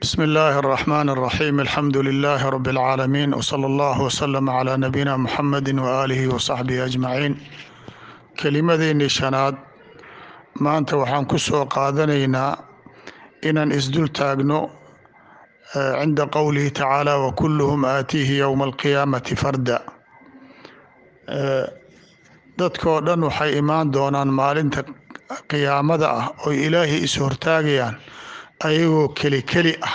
بسم الله الرحمن الرحيم الحمد لله رب العالمين وصلى الله وسلم على نبينا محمد وآله وصحبه أجمعين kelimadeennii shanaad maanta waxaan ku soo qaadanaynaa inaan isdul taagno cinda qowlihi tacaala wakulluhum aatiihi yowma alqiyaamati farda dadkoo dhan waxay imaan doonaan maalinta qiyaamada ah oy ilaahay is hortaagayaan ayagoo keli keli ah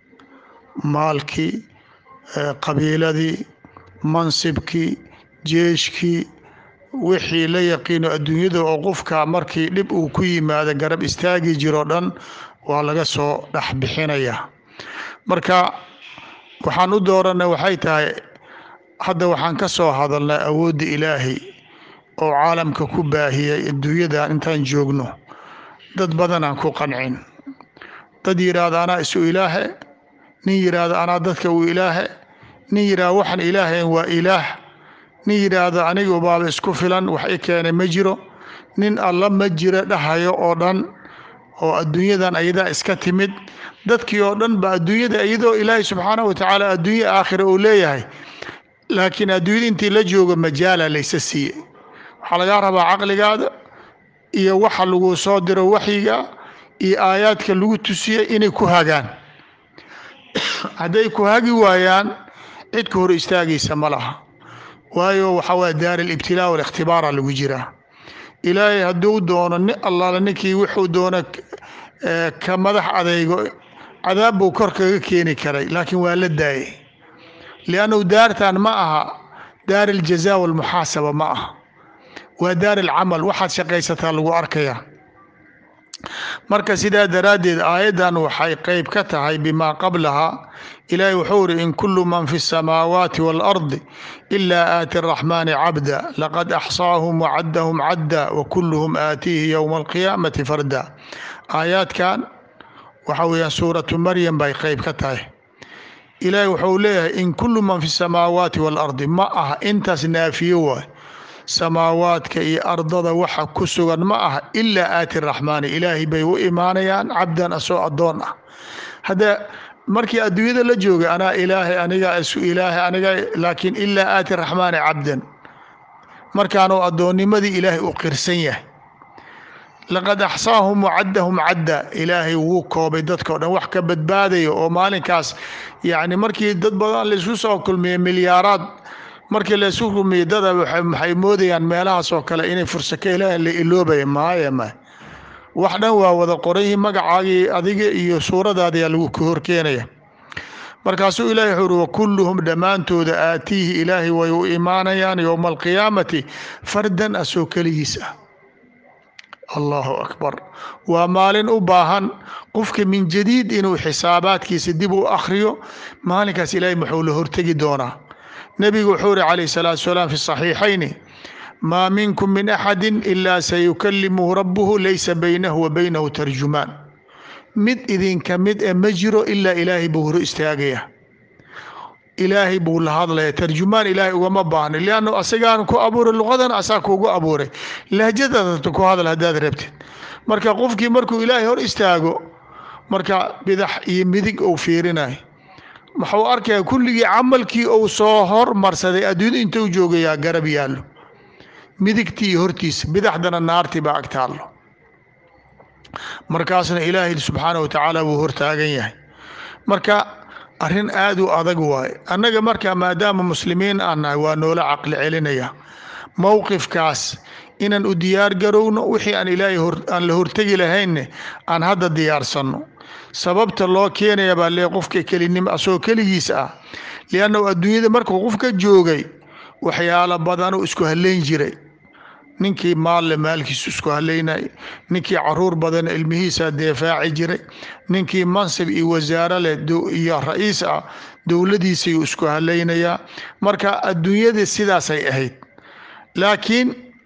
maalkii qabiiladii mansibkii jeeshkii wixii la yaqiino adduunyada oo qofka markii dhib uu ku yimaado garab istaagi jiroo dhan waa laga soo dhex bixinaya marka waxaan u dooranay waxay tahay hadda waxaan ka soo hadalnay awoodda ilaahay oo caalamka ku baahiyay adduunyadan intaan joogno dad badanaan ku qancin dad yidhaahda anaa isu ilaahe nin yidhaahda anaa dadka u ilaahe nin yidhahda waxaan ilaahayn waa ilaah nin yidhaahda anigu baaba isku filan wax i keenay ma jiro nin alla ma jiro dhahayo oo dhan oo adduunyadan ayadaa iska timid dadkii oo dhan ba adduunyada iyadoo ilaahay subxaanahu watacaala adduunya aakhira uu leeyahay laakiin adduunyada intii la joogo majaala laysa siiyey waxaa lagaa rabaa caqligaada iyo waxa lagu soo diro waxyiga iyo aayaadka lagu tusiyey inay ku hagaan hadday ku hagi waayaan cid ka hor istaagaysa ma laha waayo waxaa waaya daar alibtilaa walikhtibaara lagu jiraa ilaahay hadduu doono nin allaale ninkii wuxuu doono ka madax adeygo cadaab buu kor kaga keeni karay laakiin waa la daayay liannahu daartan ma aha daar aljaza walmuxaasaba ma aha waa daar alcamal waxaad shaqaysataa lagu arkaya marka sidaa daraaddeed aayaddan waxay qeyb ka tahay bimaa qablaha ilaahay wuxuu uri in kullu man fi الsamaawaati wاlardi ilaa aati الraxmaani cabda laqad axsaahum wacaddahum cadda wakuluhum aatiihi yowma alqiyaamati farda aayaadkan waxa weeyaan suuratu maryam bay qeyb ka tahay ilaahay wuxuu leeyahay in kullu man fi الsamaawaati wاlardi ma aha intaas naafiyo waay samaawaadka iyo ardada waxa ku sugan ma aha ilaa aati raxmaani ilaahay bay u imaanayaan cabdan asoo addoon ah hadda markii adduunyada la joogay anaa ilaahay aniga isu ilaahay aniga laakiin ilaa aati raxmaani cabdan markaanuu addoonnimadii ilaahay u qirsan yahay laqad axsaahum wacaddahum cadda ilaahay wuu koobay dadkao dhan wax ka badbaadaya oo maalinkaas yacni markii dad badan laisku soo kulmiyey milyaaraad markii laysu rumiye dada waxay moodayaan meelahaas oo kale inay fursa ka helaan la iloobaya maaya ma wax dhan waa wada qorayhi magacaagii adiga iyo suuradaadayaa lagu ka horkeenaya markaasuu ilaahay wuxuu uri wakulluhum dhammaantooda aatiihi ilaahay way u imaanayaan yowma alqiyaamati fardan asoo keligiis ah allahu akbar waa maalin u baahan qofka min jadiid inuu xisaabaadkiisa dib u akhriyo maalinkaas ilaahay muxuu la hortegi doonaa nebigu wuxuu uri calayh salaatu salaam fi saxiixayni maa minkum min axadi ilaa sayukalimuhu rabbuhu laysa baynahu wa baynahu tarjumaan mid idinka mid e ma jiro ilaa ilaahay buu hor istaagaya ilaahay buu la hadlaya tarjumaan ilaahay ugama baahna liannu asagaan ku abuuray luqadan asaa kuugu abuuray lahjadaada ku hadal haddaad rabtid marka qofkii markuu ilaahay hor istaago marka bidax iyo midig uu fiirinayo waxuu arkaya kulligii camalkii uu soo hormarsaday adduunyada intuu joogayaa garab yaallo midigtii iyo hortiisa bidaxdana naartii baa ag taallo markaasna ilaahay subxaana wa tacaala wuu hortaagan yahay marka arrin aad u adag waaye annaga marka maadaama muslimiin aan nahay waa noola caqli celinaya mowqifkaas inaan u diyaar garowno wixii aan ilaahay aan la hortegi lahaynne aan hadda diyaarsanno sababta loo keenaya baa lee qofka kelinimo asagoo keligiisa ah liannahu adduunyada markuu qofka joogay waxyaalo badanuu isku haleyn jiray ninkii maalle maalkiisu isku haleynay ninkii caruur badan ilmihiisa deefaaci jiray ninkii mansib iyo wasaaro leh iyo ra-iis ah dowladiisayuu isku haleynayaa marka adduunyada sidaasay ahayd laakiin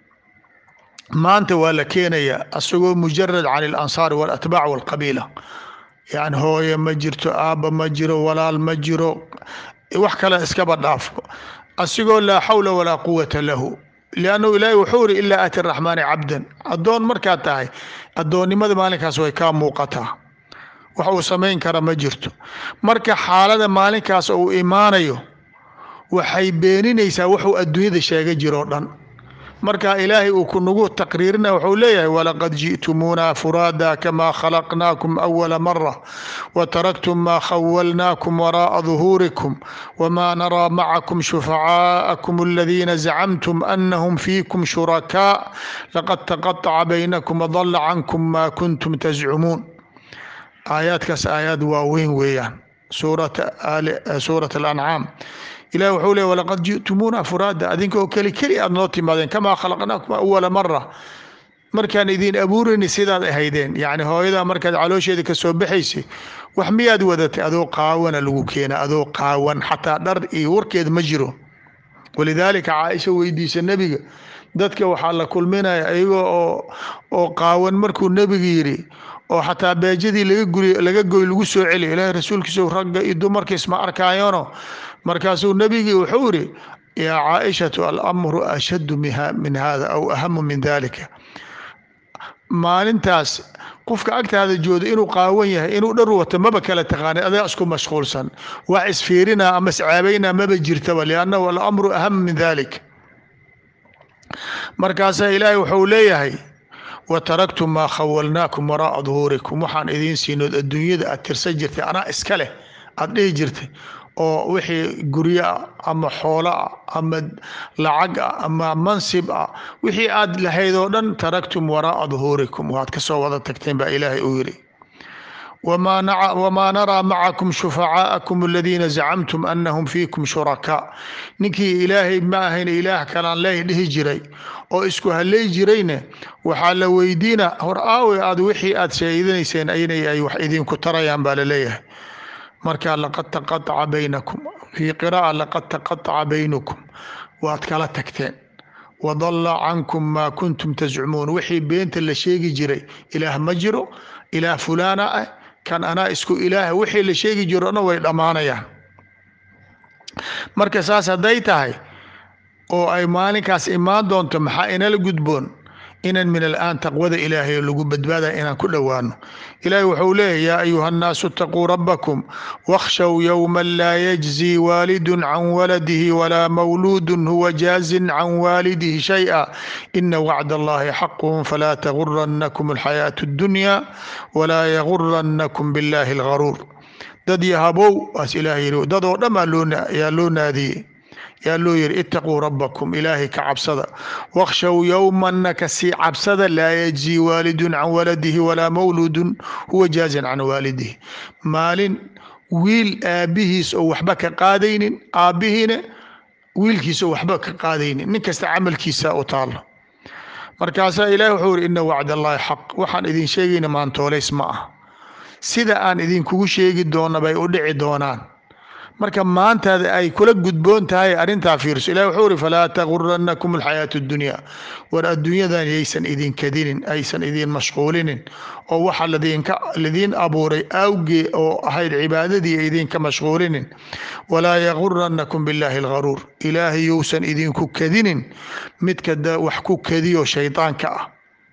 maanta waa la keenayaa asagoo mujarad can alansaar waalatbaac walqabiila yani hooye ma jirto aabba ma jiro walaal ma jiro wax kale iskaba dhaafo asigoo laa xawla walaa quwata lahu liannahu ilaahi wuxuu iri ilaa aati raxmaani cabdan addoon markaad tahay addoonnimada maalinkaas way kaa muuqataa wax uu samayn kara ma jirto marka xaalada maalinkaas uu imaanayo waxay beeninaysaa wuxuu adduunyada sheega jiroo dhan marka ilaahay uu kunagu taqriirina wuxuu leeyahay walaqad ji'tumuuna furaada kamaa khalaqnaakum awala mara wataraktum maa khawalnaakum waraa'a duhuurikum wamaa naraa macakum shufacaa'akum aladiina zacamtum anahum fiikum shurakaa laqad taqaطaca baynakum wadalla cankum maa kuntum tascumuun aayaadkaas aayaad waaweyn weeyaan suurat alancaam ilahi wuxuu leey walaqad ji'tumuuna furaada adinkoo keli keli aad noo timaadeen kamaa khalaqnaakum awala mara markaan idin abuurayni sidaad ahaydeen yacni hooyadaa markaad caloosheeda ka soo baxaysay wax miyaad wadatay adoo qaawana lagu keena adoo qaawan xataa dhar iyo warkeed ma jiro walidaalika caaisha weydiisa nebiga dadka waxaa la kulminaya iyagoo oo oo qaawan markuu nebiga yidhi oo xataa beejadii laga guri laga goy lagu soo celiyo ilaahay rasuulkiisa ragga iyo dumarka isma arkaayono markaasuu nebigii wuxuu yidhi yaa caaishatu alamru ashaddu min hada aw ahamu min dalika maalintaas qofka agtaada jooda inuu qaawan yahay inuu dhar wato maba kala taqaanay adaa isku mashquulsan wax isfiirina ama iscaabayna maba jirtaba liannahu alamru aham min dalik markaasaa ilaahay wuxuu leeyahay wataraktum maa khawalnaakum waraa'a duhuurikum waxaan idiin siinood adduunyada aad tirsan jirtay anaa iska leh aad dhihi jirtay oo wixii guryo ah ama xoolo ah ama lacag ah ama mansib ah wixii aad lahayd oo dhan taraktum waraa'a duhuurikum waad ka soo wada tagteen baa ilaahay uu yidhi wamaa naraa macakum shufacaa'akum aladiina zacamtum anahum fiikum shurakaa ninkii ilaahay ma ahayn ilaah kalaan leey dhihi jiray oo isku halay jirayne waxaa la weydiina hor aawe aad wixii aad sheeganayseen inay ay wax idinku tarayaan baa laleeyahay marka laqad taqaaca baynakum fii qira'a laqad taqaaca baynukum waad kala tagteen wadalla cankum maa kuntum tascumuun wixii beenta la sheegi jiray ilaah ma jiro ilaah fulaana ah kan anaa isku ilaah wixii la sheegi jiro dhan way dhammaanayaan marka saas hadday tahay oo ay maalinkaas imaan doonto maxaa inala gudboon inan min alaan taqwada ilaahay lagu badbaadaya inaan ku dhowaano ilaahay wuxuu leeyahy yaa ayuha nnaasu itaquu rabbakum wakhshow yowman laa yajzi waalidun can waladihi walaa mawluudun huwa jaazin can waalidihi shay'a ina wacd allahi xaqun falaa taguranakum alxayaatu addunya walaa yaguranakum billahi algaruur dad yahabow waas ilaah yidhi dad oo dhan yaa loo naadiyey yaa loo yihi itaquu rabbakum ilaahay ka cabsada wakhshow yowmanna kasii cabsada laa yajzii waalidun can waladihi walaa mawluudun huwa jaazin can waalidihi maalin wiil aabbihiis oo waxba ka qaadaynin aabbihiina wiilkiisa oo waxba ka qaadaynin nin kasta camalkiisa u taalo markaasaa ilahi wuxuu yihi ina wacd allahi xaq waxaan idin sheegayna maantoolays ma ah sida aan idinkugu sheegi doona bay u dhici doonaan marka maantaada ay kula gudboon tahay arrintaa fiirso ilahi wuxuu uri falaa taguranakum alxayaatu addunya war adduunyadan yaysan idin kadinin aysan idin mashquulinin oo waxa ladinka ladiin abuuray awgee oo ahayd cibaadadii idinka mashquulinin walaa yaguranakum billahi algaruur ilaahay yousan idinku kadinin midka wax ku kadiyo shaydaanka ah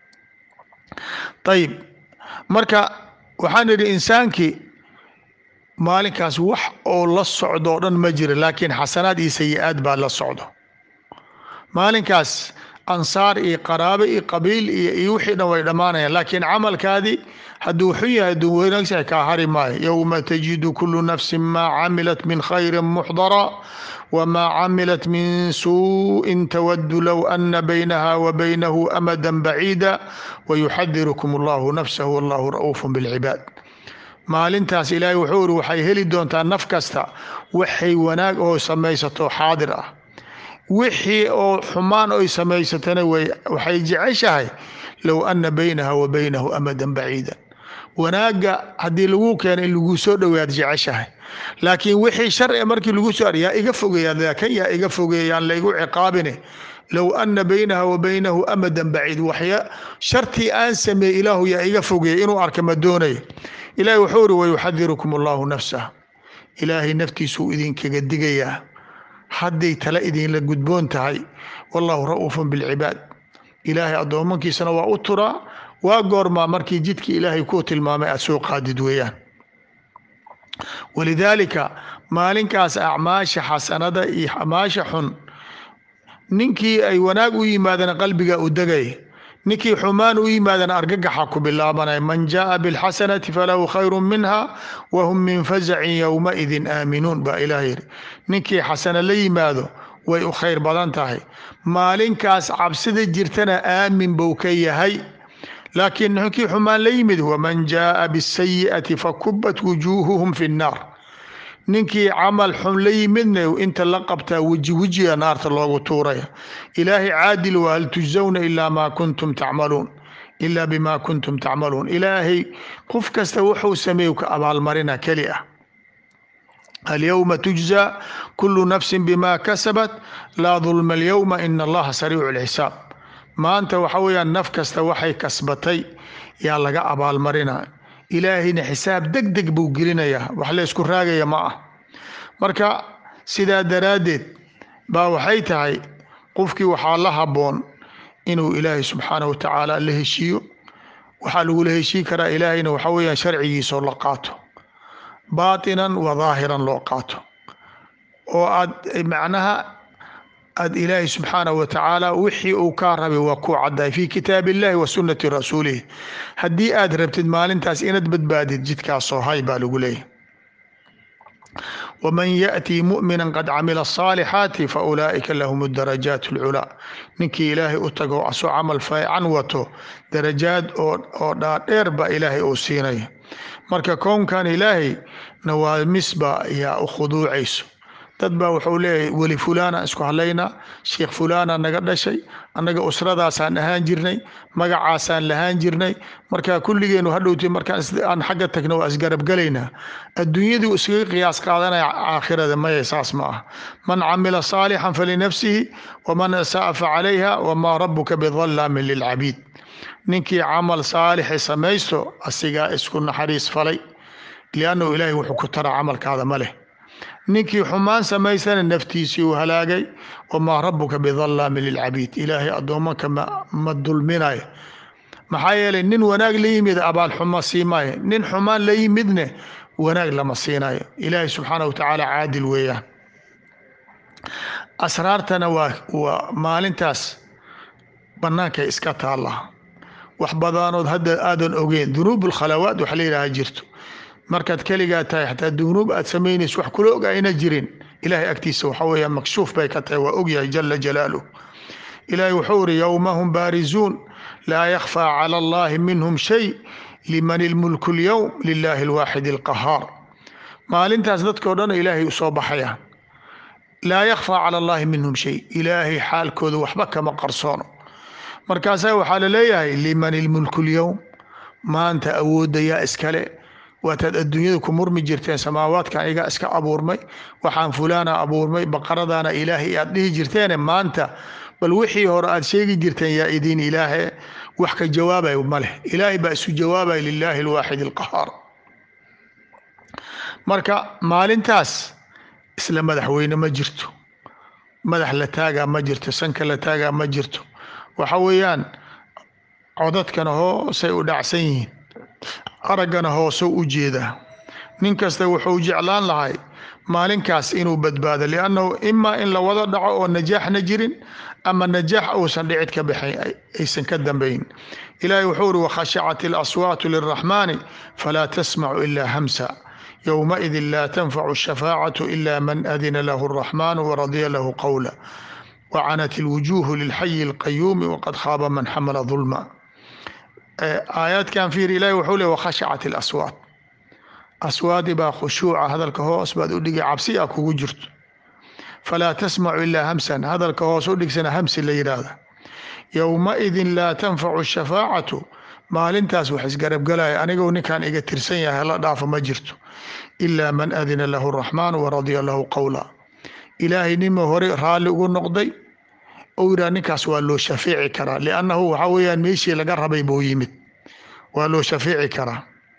ayib marka waxaan idhi insaankii maalinkaas wax oo la socdo o dhan ma jira laakiin xasanaad iyo sayi-aad baa la socdo maalinkaas ansaar iyo qaraabo iyo qabiil iyo iyo wixii dhan way dhammaanayaan laakiin camalkaadii hadduu xun yahay hadduu wanaagsahay kaa hari maayo yowma tajidu kulu nafsin maa camilat min khayrin muxdara wmaa camilat min suuءin tawadu low ana baynaha wa baynahu amada baciida wayuxadirukum allahu nafsahu wallahu ra'uuf bilcibaad maalintaas ilaahay wuxuu iri waxay heli doontaa naf kasta waxay wanaag oo samaysato xaadir ah wixii oo xumaan oy samaysatana waxay jeceshahay low ana baynaha wa baynahu amadan baciida wanaagga haddii lagu keeno in lagu soo dhowaad jeceshahay laakiin wixii sharci markii lagu soo yaa iga fogeeya kan yaa iga fogeeyaan laygu ciqaabine low ana baynaha wa baynahu amadan baciid waxya shartii aan sameey ilaahu yaa iga fogeeya inuu arka ma doonaya ilaahay wuxuu uri wayuxadirukum allahu nafsah ilaahay naftiisuu idinkaga digayaa hadday tale idinla gudboon tahay wallahu ra'uufun bilcibaad ilaahay addoomankiisana waa u turaa waa goormaa markii jidkii ilaahay kuu tilmaamay aad soo qaadid weeyaan walidaalika maalinkaas acmaasha xasanada iyo acmaasha xun ninkii ay wanaag u yimaadeen qalbiga u degay ninkii xumaan u yimaadeen argagaxa ku bilaabanaya man jaaa bilxasanati falahu khayru minha wahum min fasacin yowmaidin aaminuun baa ilaah yidhi ninkii xasana la yimaado way u khayr badan tahay maalinkaas cabsida jirtana aamin buu ka yahay laakiin ninkii xumaan la yimid waman jaaa bisayi'ati fakubat wujuuhuhum fi nnaar ninkii camal xun la yimidna inta la qabtaa weji wejiga naarta loogu tuuraya ilaahay caadil waa hal tujzawna ilaa maa kuntum tacmaluun ilaa bimaa kuntum tacmaluun ilaahay qof kasta wuxuu sameeyu ka abaalmarina keli ah alyowma tujza kulu nafsin bima kasabat laa dulma alyowma ina allaha sariicu lxisaab maanta waxa weeyaan naf kasta waxay kasbatay yaa laga abaalmarina ilaahayna xisaab deg deg buu gelinayaa wax la ysku raagaya ma ah marka sidaa daraaddeed baa waxay tahay qofkii waxaa la habboon inuu ilaahay subxaanahu wa tacaala la heshiiyo waxaa lagula heshii karaa ilaahayna waxa weeyaan sharcigiisoo la qaato baatinan wa daahiran loo qaato oo aad macnaha aad ilaahay subxaanahu wa tacaala wixii uu kaa rabay waa ku caddahay fii kitaab illahi wa sunnati rasuulihi haddii aad rabtid maalintaas inaad badbaadid jidkaasoo hay baa lagu leeyahy waman yaأtii muؤmina qad camila الصaalixaati faulaa'ika lahum darajaat اlculaa ninkii ilaahay u tago asoo camal fiican wato darajaad oo dhaadheer baa ilaahay uu siinaya marka kownkan ilaahay nawaamis-ba yaa u khuduucayso dad baa wuxuu leeyahay weli fulaana isku hadlaynaa sheikh fulaana naga dhashay annaga usradaasaan ahaan jirnay magacaasaan lahaan jirnay marka kulligeenu hadhowti markaan xagga tagna waa isgarabgalaynaa adduunyaduu iskaga qiyaas qaadanaya aakhirada maya saas ma ah man camila saalixan falinafsihi waman asa'a facalayha wamaa rabuka bidallaamin lilcabiid ninkii camal saalixi samaysto asigaa isku naxariis falay liannahu ilaahay wuxuu ku taraa camalkaada ma leh ninkii xumaan samaysana naftiisii uu halaagay wamaa rabuka bidallaamin lilcabiid ilaahay addoomanka ma dulminayo maxaa yeelay nin wanaag la yimid abaal xumo siimaayo nin xumaan la yimidne wanaag lama siinayo ilaahay subxaana wa tacaala caadil weeyaan asraartana waa waa maalintaas bannaankay iska taallaa wax badanood hadda aadan ogeyn dunuub alkhalawaat waxa la yidhaha jirto markaad keligaa tahay xataa dunuub aad samaynayso wax kula og ayna jirin ilaahay agtiisa waxa weeyaan makshuuf bay ka tahay waa ogyahay jala jalaaluh ilaahay wuxuu iri yowma hum baarizuun laa yakhfaa cala allahi minhum shay liman ilmulku اlyowm lilahi alwaaxid alqahaar maalintaas dadkao dhan ilaahay usoo baxayaan laa yakhfaa cala allahi minhum shay ilaahay xaalkooda waxba kama qarsoono markaasaa waxaa laleeyahay liman ilmulku اlyowm maanta awoodda yaa iskale waataad adduunyada ku murmi jirteen samaawaadkan iga iska abuurmay waxaan fulaana abuurmay baqaradaana ilaahay aad dhihi jirteene maanta bal wixii hore aad sheegi jirteen yaa idiin ilaahe wax ka jawaabay ma leh ilaahay baa isu jawaabay lilaahi alwaaxid alqahaar marka maalintaas isla madaxweyne ma jirto madax la taagaa ma jirto sanka la taagaa ma jirto waxa weeyaan codadkana hoosay u dhacsan yihiin araggana hoosou u jeedaa nin kasta wuxuu jeclaan lahay maalinkaas inuu badbaado liannahu imaa in la wada dhaco oo najaaxna jirin ama najaax uusan dhicid ka baxayn aysan ka dambayn ilaahay wuxuu uri wakhashacat ilaswaatu lilraxmaani falaa tasmacu ilaa hamsa yowmaidin laa tanfacu shafaacatu ila man adina lahu araxmaanu waradiya lahu qowla wacanat ilwujuuhu lilxayi alqayuumi waqad khaaba man xamala dulma aayaadkan fiir ilahi wuxuu le wakhashacat ilaswaat aswaadi baa khushuuca hadalka hoos baad u dhigi cabsi a kugu jirto falaa tasmacu ilaa hamsan hadalka hoos u dhigsana hamsi la yidhaahda yowmaidin laa tanfacu shafaacatu maalintaas wax isgarabgalaya anigou ninkan iga tirsan yahay hala dhaafo ma jirto ilaa man adina lahu araxmaanu waradiya lahu qowla ilaahay nima hore raalli ugu noqday ou yidhaha ninkaas waa loo shafeeci karaa liannahu waxaa weeyaan meeshii laga rabay buu yimid waa loo shafeeci karaa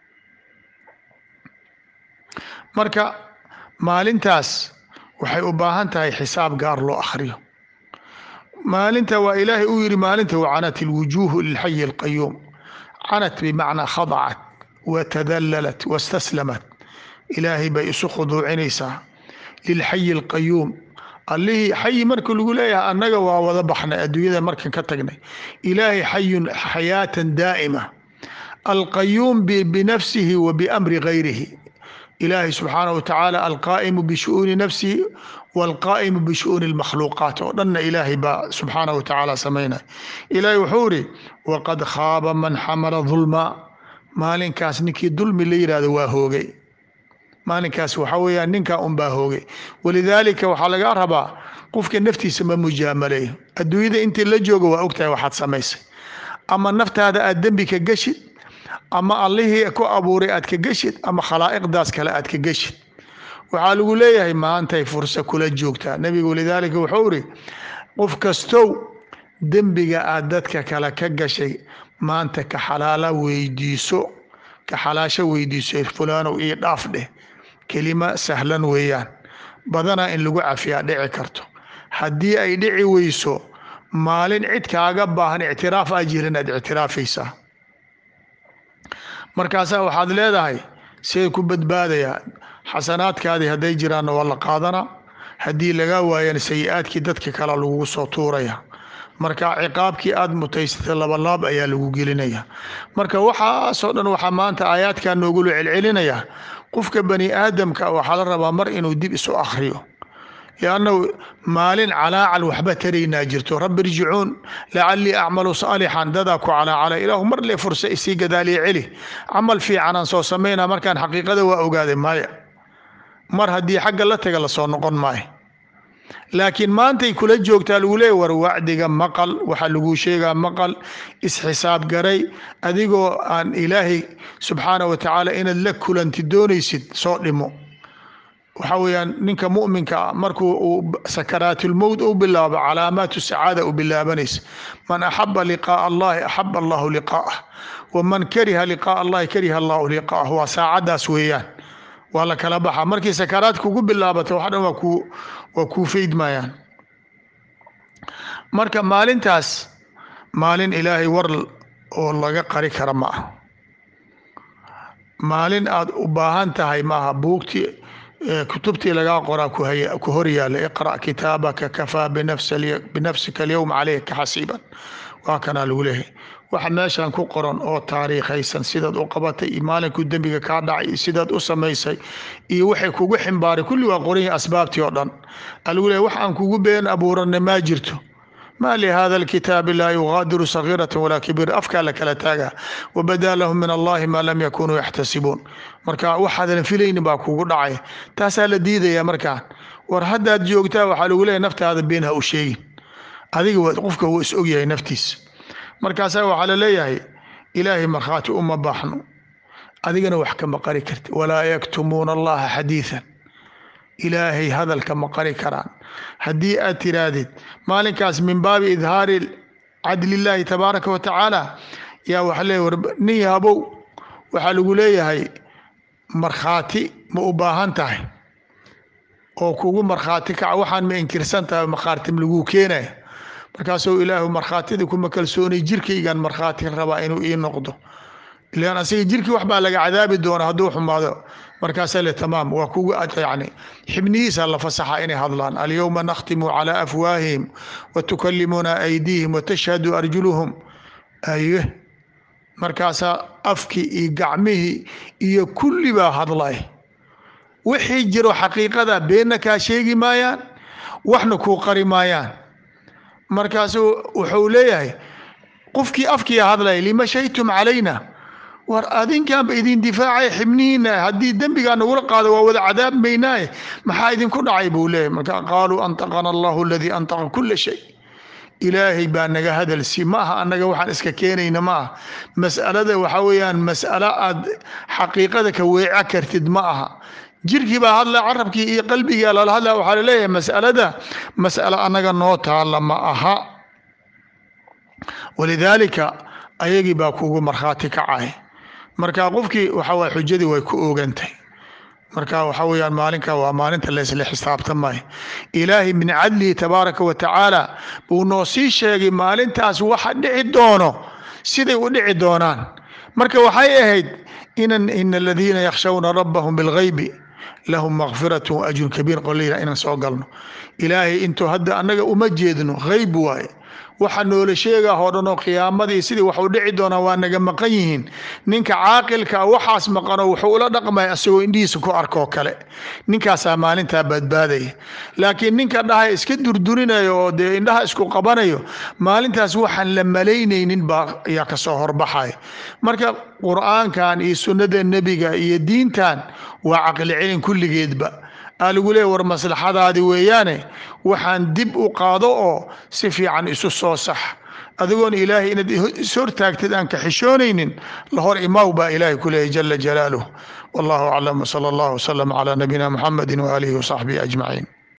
marka maalintaas waxay u baahan tahay xisaab gaar loo akhriyo maalinta waa ilaahay uu yidhi maalinta wacanat ilwujuuhu lilxayi alqayuum canat bimacnaa khadacat watadallalat wastaslamat ilaahay bay isu khuduucinaysaa lilxayi alqayuum allihii xayi marka lagu leeyahay annaga waa wada baxnay adduunyada markan ka tagnay ilaahay xayun xayaatan daa'ima alqayuum binafsihi wa biamri gayrihi ilaahay subxaanaه watacaala alqaa'imu bishu'uuni nafsihi wاlqaa'imu bishu'uuni اlmakhluuqaat oo dhanna ilaahay baa subxaanaه watacaala samaynaya ilaahay wuxuu ihi waqad khaaba man xamala dulma maalinkaas ninkii dulmi la yihahdo waa hoogay maalinkaas waxaa weeyaan ninkaa unbaa hoogay walidaalika waxaa laga rabaa qofka naftiisa ma mujaamaleeyo adduunyada intii la jooga waa ogtahay waxaad samaysay ama naftaada aad dembi ka geshid ama allihii ku abuuray aad ka geshid ama khalaa'iqdaas kale aad ka geshid waxaa lagu leeyahay maantay fursa kula joogtaa nebigu walidaalika wuxuu iri qof kastow dembiga aad dadka kale ka gashay maanta ka xalaala weydiiso ka xalaasho weydiiso fulaanow ii dhaaf dheh kelima sahlan weeyaan badanaa in lagu cafiyaa dhici karto haddii ay dhici weyso maalin cid kaaga baahan ictiraaf aa jirin aad ictiraafaysaa markaasaa waxaad leedahay siday ku badbaadayaa xasanaadkaadii hadday jiraanna waa la qaadanaa haddii laga waayana sayi-aadkii dadka kale lagugu soo tuuraya marka ciqaabkii aada mutaysatay labalaab ayaa lagu gelinaya marka waxaasoo dhan waxaa maanta aayaadkaa noogula celcelinaya qofka bani aadamka waxaa la rabaa mar inuu dib isu akhriyo liannahu maalin calaacal waxba taraynaa jirto rabbi irjicuun lacallii acmalu saalixan dadaa ku calaacala ilaahu mar le fursa isii gadaaliya celi camal fiicanaan soo samaynaa markaan xaqiiqada waa ogaaday maya mar haddii xagga la taga lasoo noqon maayo laakiin maantay kula joogtaa lagu leeya war wacdiga maqal waxaa laguu sheegaa maqal isxisaab garay adigoo aan ilaahay subxaana wa tacaala inaad la kulanti doonaysid soo dhimo waxaa weeyaan ninka mu'minka ah markuu uu sakaraatulmowt u bilaabo calaamaatu sacaada u bilaabanaysa man axaba liqaa'a allahi axaba allahu liqaa'ah waman kariha liqaa'a allahi kariha allahu liqaa'ah waa saacaddaas weeyaan waa la kala baxa markii sakaraad kugu bilaabata wax dhan waa kuu waa kuu faydmayaan marka maalintaas maalin ilaahay war oo laga qari kara ma ah maalin aad u baahan tahay maaha buugtii kutubtii lagaa qoraa ku hor yaalla iqra' kitaabaka kafaa binafsika alyowma caleyka xasiiban waa kanaa lagu leeyahay waxa meeshan ku qoran oo taariikhaysan sidaad u qabatay iyo maalinkuu dembiga kaa dhacay iyo sidaad u samaysay iyo waxay kugu ximbaaray kulli waa qoran yahi asbaabtii oo dhan alagu leeyahy wax aan kugu been abuuranna maa jirto ma lihada alkitaabi laa yugaadiru sagiirata walaa kabiira afkaa la kala taagaa wabadaa lahum min allahi maa lam yakunuu yaxtasibuun marka waxaadan filaynin baa kugu dhacay taasaa la diidaya markaan war haddaad joogtaa waxaa lagu leeyahy naftaada been ha u sheegin adiga qofka wuu is ogyahay naftiisa markaasaa waxaa la leeyahay ilaahay markhaati uma baaxno adigana wax kama qari karti walaa yaktumuuna allaha xadiidan ilaahay hadalka ma qari karaan haddii aad tiraahdid maalinkaas min baabi idhaari cadlillaahi tabaaraka wa tacaala yaa waxa leeyahy war nin yaabow waxaa lagu leeyahay markhaati ma u baahan tahay oo kugu markhaati kaca waxaan ma inkirsan tahay markhaati laguu keenaya markaasuu ilaahu markhaatida kuma kalsoonay jirkaygan markhaati rabaa inuu ii noqdo ilaan asiga jirkii wax baa laga cadaabi doona hadduu xumaado markaasaa le tamaam waa kugu yani xibnihiisa la fasaxa inay hadlaan alyowma nakhtimu calaa afwaahihim watukallimuna aydiihim watashhadu arjuluhum aye markaasaa afkii iyo gacmihii iyo kulli baa hadlay wixii jiro xaqiiqada beenna kaa sheegi maayaan waxna kuu qari maayaan markaasuu wuxuu leeyahay qofkii afkiia hadlaya lima shahidtum calayna war adinkaanba idin difaacay xibnihiina haddii dembigaa nagula qaado waa wada cadaab maynaaye maxaa idinku dhacay buu leeyahy marka qaaluu antaqana allahu aladii antaqa kula shay ilaahay baa naga hadalsi ma aha annaga waxaan iska keenayna ma aha mas'alada waxaa weeyaan mas'alo aad xaqiiqada ka weeca kartid ma aha jirkii baa hadla carabkii iyo qalbigaa lala hadla waxaa laleeyahay mas'alada mas'alo annaga noo taalla ma aha walidaalika ayagii baa kugu markhaati kacay marka qofkii waxa waye xujadii way ku oogantay marka waxa weeyaan maalinka waa maalinta laysla xisaabtamay ilaahay min cadlihi tabaaraka wa tacaala buu noo sii sheegay maalintaas waxa dhici doono siday u dhici doonaan marka waxay ahayd inan ina aladiina yakhshawna rabbahum bilghaybi lahum makfirat ajrun kabiir qoleyla inaan soo galno ilaahay intuu hadda annaga uma jeedno hayb waaye waxa noola sheegaa oo dhan oo qiyaamadii sidii waxu dhici doonaa waa naga maqan yihiin ninka caaqilkaa waxaas maqanoo wuxuu ula dhaqmaya asagoo indhihiisa ku arkoo kale ninkaasaa maalintaa badbaadaya laakiin ninka dhaha iska durdurinayo oo dee indhaha isku qabanayo maalintaas waxaan la malaynaynin baa ayaa kasoo horbaxaya marka qur-aankan iyo sunnada nebiga iyo diintan waa caqli celin kulligeedba aa lagu leeya war maslaxadaadi weeyaane waxaan dib u qaado oo si fiican isu soo sax adigoon ilaahay inaad is hortaagtid aan ka xishoonaynin la hor imaw baa ilaahay ku leeyahy jala jalaaluh wallahu aclam wsala allahu wsalam calaa nabiyina muxamedi waaalihi wasaxbihi ajmaciin